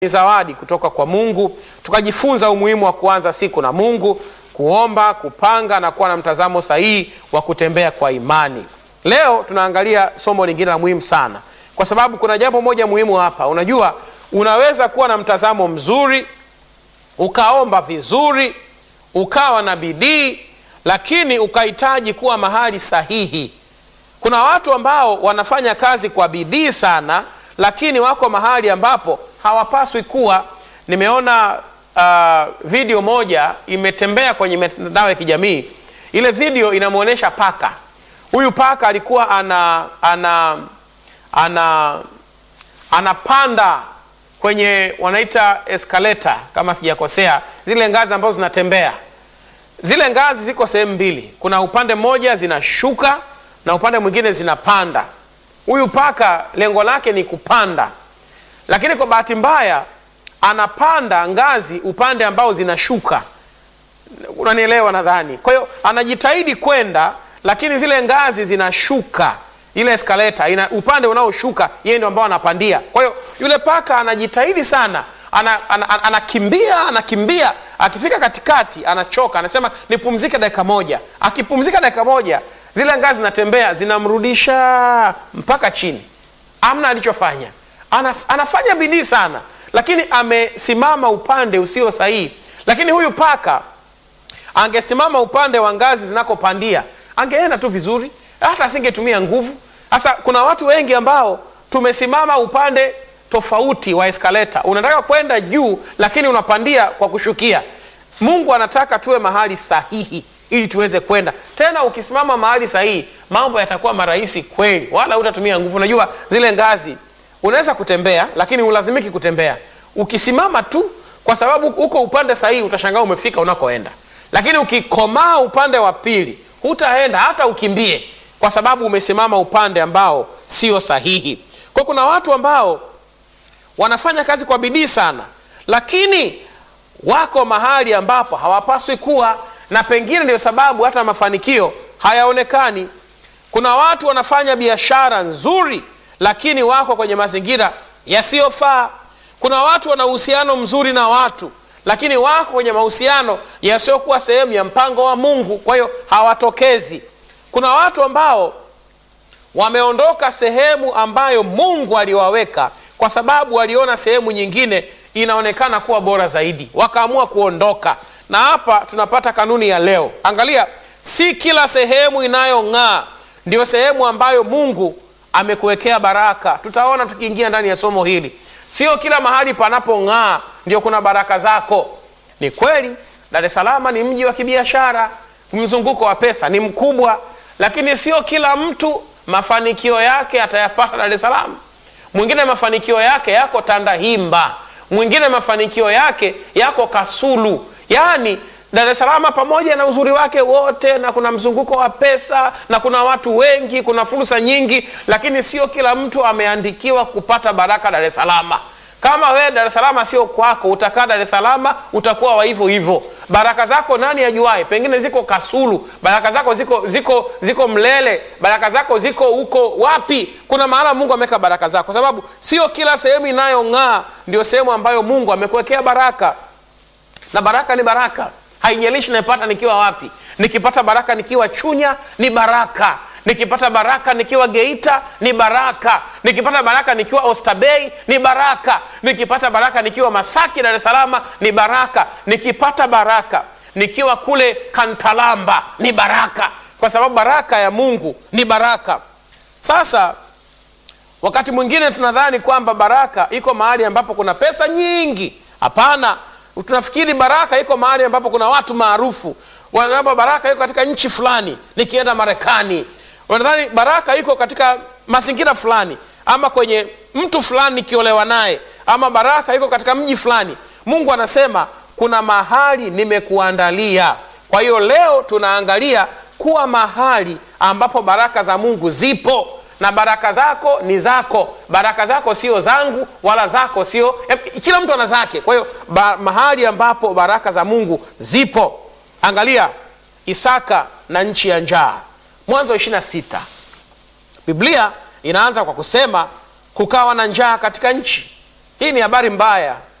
ni zawadi kutoka kwa Mungu, tukajifunza umuhimu wa kuanza siku na Mungu, kuomba, kupanga na kuwa na mtazamo sahihi wa kutembea kwa imani. Leo tunaangalia somo lingine la muhimu sana, kwa sababu kuna jambo moja muhimu hapa. Unajua, unaweza kuwa na mtazamo mzuri, ukaomba vizuri, ukawa na bidii, lakini ukahitaji kuwa mahali sahihi. Kuna watu ambao wanafanya kazi kwa bidii sana, lakini wako mahali ambapo hawapaswi kuwa. Nimeona uh, video moja imetembea kwenye mitandao ya kijamii. Ile video inamwonyesha paka. Huyu paka alikuwa ana ana ana anapanda kwenye wanaita escalator kama sijakosea, zile ngazi ambazo zinatembea. Zile ngazi ziko sehemu mbili, kuna upande mmoja zinashuka na upande mwingine zinapanda. Huyu paka lengo lake ni kupanda, lakini kwa bahati mbaya anapanda ngazi upande ambao zinashuka. Unanielewa nadhani? Kwa hiyo anajitahidi kwenda, lakini zile ngazi zinashuka, ile escalator ina upande unaoshuka, yeye ndio ambao anapandia. Kwa hiyo yule paka anajitahidi sana, anakimbia ana, ana, anakimbia anakimbia, akifika katikati anachoka, anasema nipumzike dakika moja. Akipumzika dakika moja zile ngazi zinatembea zinamrudisha mpaka chini. Amna alichofanya, Anas, anafanya bidii sana, lakini amesimama upande usio sahihi. Lakini huyu paka angesimama upande wa ngazi zinakopandia angeenda tu vizuri, hata asingetumia nguvu. Sasa kuna watu wengi ambao tumesimama upande tofauti wa eskaleta. Unataka kwenda juu, lakini unapandia kwa kushukia. Mungu anataka tuwe mahali sahihi ili tuweze kwenda tena. Ukisimama mahali sahihi, mambo yatakuwa marahisi kweli, wala hutatumia nguvu. Unajua zile ngazi unaweza kutembea, lakini ulazimiki kutembea. Ukisimama tu, kwa sababu uko upande sahihi, utashangaa umefika unakoenda. Lakini ukikomaa upande wa pili, hutaenda hata ukimbie, kwa sababu umesimama upande ambao sio sahihi. Kwa kuna watu ambao wanafanya kazi kwa bidii sana, lakini wako mahali ambapo hawapaswi kuwa na pengine ndio sababu hata mafanikio hayaonekani. Kuna watu wanafanya biashara nzuri, lakini wako kwenye mazingira yasiyofaa. Kuna watu wana uhusiano mzuri na watu, lakini wako kwenye mahusiano yasiyokuwa sehemu ya mpango wa Mungu, kwa hiyo hawatokezi. Kuna watu ambao wameondoka sehemu ambayo Mungu aliwaweka kwa sababu waliona sehemu nyingine inaonekana kuwa bora zaidi, wakaamua kuondoka na hapa tunapata kanuni ya leo. Angalia, si kila sehemu inayong'aa ndio sehemu ambayo Mungu amekuwekea baraka. Tutaona tukiingia ndani ya somo hili, sio kila mahali panapong'aa ndio kuna baraka zako. Ni kweli Dar es Salaam ni mji wa kibiashara, mzunguko wa pesa ni mkubwa, lakini sio kila mtu mafanikio yake atayapata Dar es Salaam. Mwingine mafanikio yake yako Tandahimba, mwingine mafanikio yake yako Kasulu. Yaani Dar es Salaam pamoja na uzuri wake wote, na kuna mzunguko wa pesa na kuna watu wengi, kuna fursa nyingi, lakini sio kila mtu ameandikiwa kupata baraka Dar es Salaam. Kama wewe Dar es Salaam sio kwako, utakaa Dar es Salaam, utakuwa wa hivyo hivyo. Baraka zako nani ajuae? Pengine ziko Kasulu, baraka zako ziko ziko ziko Mlele, baraka zako ziko huko wapi? Kuna mahala Mungu ameweka baraka zako, kwa sababu sio kila sehemu inayong'aa ndio sehemu ambayo Mungu amekuwekea baraka na baraka ni baraka, haijalishi naipata nikiwa wapi. Nikipata baraka nikiwa Chunya ni baraka, nikipata baraka nikiwa Geita ni baraka, nikipata baraka nikiwa Oysterbay ni baraka, nikipata baraka nikiwa Masaki Dar es Salaam ni baraka, nikipata baraka nikiwa kule Kantalamba ni baraka, kwa sababu baraka ya Mungu ni baraka. Sasa wakati mwingine tunadhani kwamba baraka iko mahali ambapo kuna pesa nyingi. Hapana. Tunafikiri baraka iko mahali ambapo kuna watu maarufu, wanaomba baraka iko katika nchi fulani, nikienda Marekani. Wanadhani baraka iko katika mazingira fulani, ama kwenye mtu fulani nikiolewa naye, ama baraka iko katika mji fulani. Mungu anasema kuna mahali nimekuandalia. Kwa hiyo leo tunaangalia kuwa mahali ambapo baraka za Mungu zipo na baraka zako ni zako. Baraka zako sio zangu wala zako sio, kila mtu ana zake. Kwa hiyo mahali ambapo baraka za Mungu zipo, angalia Isaka na nchi ya njaa, Mwanzo 26. Biblia inaanza kwa kusema kukawa na njaa katika nchi. hii ni habari mbaya